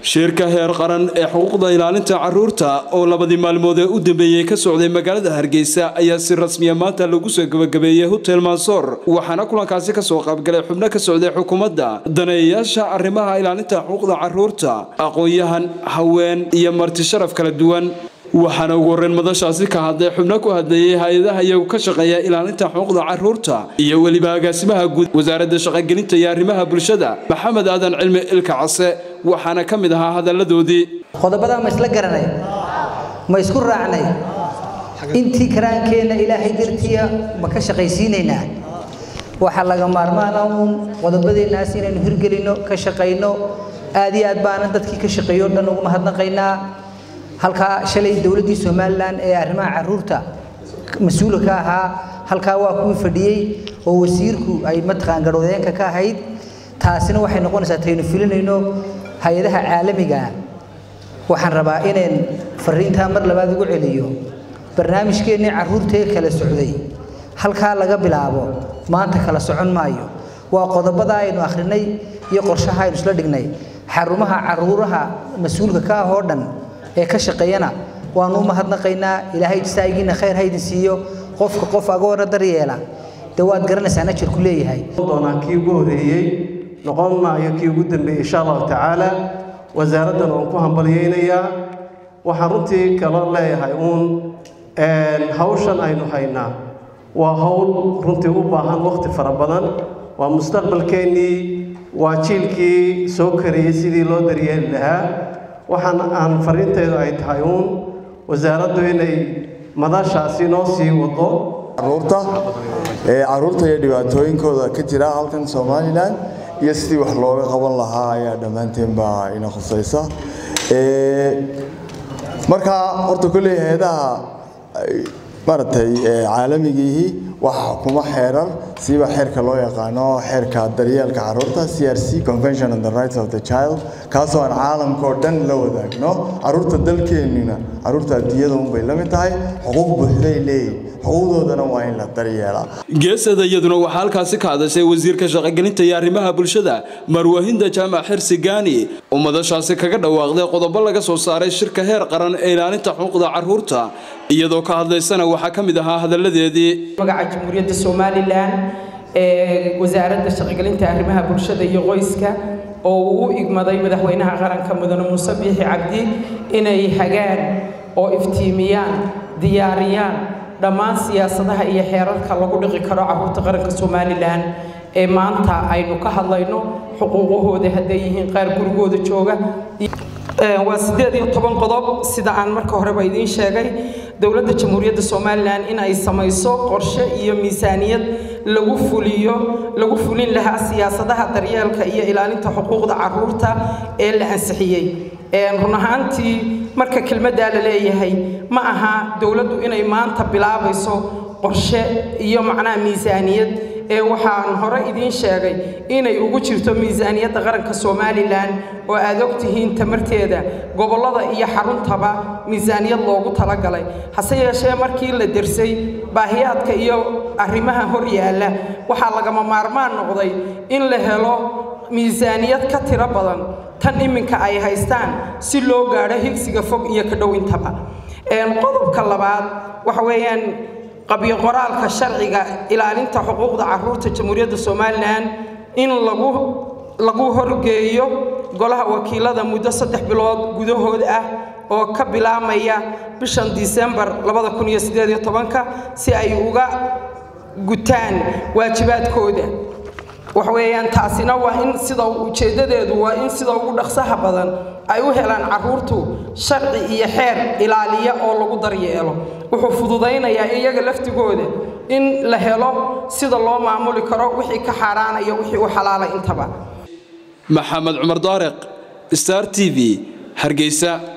shirka heer qaran ee xuquuqda ilaalinta caruurta oo labadii maalmood ee u dambeeyey ka socday magaalada hargeysa ayaa si rasmiya maanta lagu soo gabagabeeyey hotel mansoor waxaana kulankaasi kasoo qaybgalay xubno ka socday xukuumadda daneeyayaasha arrimaha ilaalinta xuquuqda caruurta aqoon-yahan haween iyo marti sharaf kala duwan waxaana ugu horreyn madashaasi ka hadlay xubno ku hadlayay hay-adaha iyagu ka shaqeeya ilaalinta xuquuqda caruurta iyo weliba agaasimaha guud wasaaradda shaqogelinta iyo arrimaha bulshada maxamed aadan cilmi ilka case waxaana ka mid ahaa hadalladoodii qodobadaa ma isla garanay ma isku raacnay intii karaankeenna ilaahay dartiya ma ka shaqaysiinaynaa waxaa laga maarmaana uun qodobadeennaas inaynu hirgelinno ka shaqayno aad iyo aad baana dadkii ka shaqeeyo o dhan ugu mahadnaqaynaa halkaa shalay dowladdii somalilan ee arrimaha caruurta mas-uula ka ahaa halkaa waa kuwii fadhiyey oo wasiirku ay mataqaan garwadeenka ka ahayd taasina waxay noqonaysaa taynu filinayno hay-adaha caalamiga waxaan rabaa inaan fariintaa mar labaad ugu celiyo barnaamijkeennii caruurtee kala socday halkaa laga bilaabo maanta kala socon maayo waa qodobada aynu akhrinay iyo qorshaha aynu isla dhignay xarumaha caruuraha mas-uulka ka ah oo dhan ee ka shaqeeyana waanu u mahadnaqaynaa ilaahay jisaayigiina khayr haydin siiyo qofka qof agoona daryeela dee waad garanaysaan ajirku leeyahay doonaa kii ugu horeeyey noqon maayo kii ugu dambeeyey insha allahu tacaala wasaaraddan waan ku hambalyaynayaa waxaan runtii kala leeyahay uun hawshan aynu haynaa waa hawl runtii u baahan waqti fara badan waa mustaqbalkeennii waa jiilkii soo kariyey sidii loo daryeeli lahaa waxaan aan fariinteedu ay tahay uun wasaaraddu inay madashaasi noo sii wado caruurta ee caruurta iyo dhibaatooyinkooda ka jira halkan somalilan iyo sidii wax looga qaban lahaa ayaa dhammaanteen baa ina khusaysa markaa horta kolley hay-adaha maaragtay caalamigiihii waxaa xukuma xeerar siiba xeerka loo yaqaano xeerka daryeelka caruurta c r c convention on the rights of the child kaasoo aan caalamka oo dhan la wadaagno caruurta dalkeennina caruurta adduunyada unbay la mid tahay xuquuq buuxday leeyihin xuquuqdoodana waa in la daryeelaa geesada iyaduna waxaa halkaasi ka hadashay wasiirka shaqogelinta iyo arrimaha bulshada marwahinda jaamac xirsi gaani oo madashaasi kaga dhawaaqday qodobo laga soo saaray shirka heer qaran ee ilaalinta xuquuqda caruurta iyadoo ka hadlaysana waxaa ka mid ahaa hadalladeedii magaca jamhuuriyadda somalilan ee wasaaradda shaqogelinta arrimaha bulshada iyo qoyska oo uu u igmaday madaxweynaha qaranka mudane muuse biixi cabdi inay hagaan oo iftiimiyaan diyaariyaan dhammaan siyaasadaha iyo xeerarka lagu dhiqi karo caruurta qaranka somalilan ee maanta aynu ka hadlayno xuquuqahooda hadday yihiin qaar gurigooda jooga waa siddeed iyo toban qodob sida aan marka horeba idiin sheegay dowladda jamhuuriyadda somalilan in ay samayso qorshe iyo miisaaniyad lagu fuliyo lagu fulin lahaa siyaasadaha daryeelka iyo ilaalinta xuquuqda caruurta ee la ansixiyey run ahaantii marka kelmaddaa la leeyahay ma aha dowladdu inay maanta bilaabayso qorshe iyo macnaha miisaaniyad ee waxaan hore idiin sheegay inay ugu jirto miisaaniyadda qaranka somalilan oo aad og tihiin tamarteeda gobollada iyo xaruntaba miisaaniyad loogu talagalay hase yeeshee markii la dersay baahiyaadka iyo arrimaha hor yaalla waxaa lagama maarmaan noqday in la helo miisaaniyad ka tiro badan tan iminka ay haystaan si loo gaadho higsiga fog iyo ka dhowintaba qodobka labaad waxa weeyaan qabyo qoraalka sharciga ilaalinta xuquuqda caruurta jamhuuriyadda somalilan in lagu lagu horgeeyo golaha wakiilada muddo saddex bilood gudahood ah oo ka bilaamaya bishan disembar labada kun iyo siddeed iyo tobanka si ay uga gutaan waajibaadkooda wax weeyaan taasina waa in sida ujeeddadeedu waa in sida ugu dhaqsaha badan ay u helaan caruurtu sharci iyo xeer ilaaliya oo lagu daryeelo wuxuu fududaynayaa iyaga laftigooda in la helo sida loo maamuli karo wixii ka xaaraanaya wixii u xalaalay intaba maxamed cumar daariq star t v hargeysa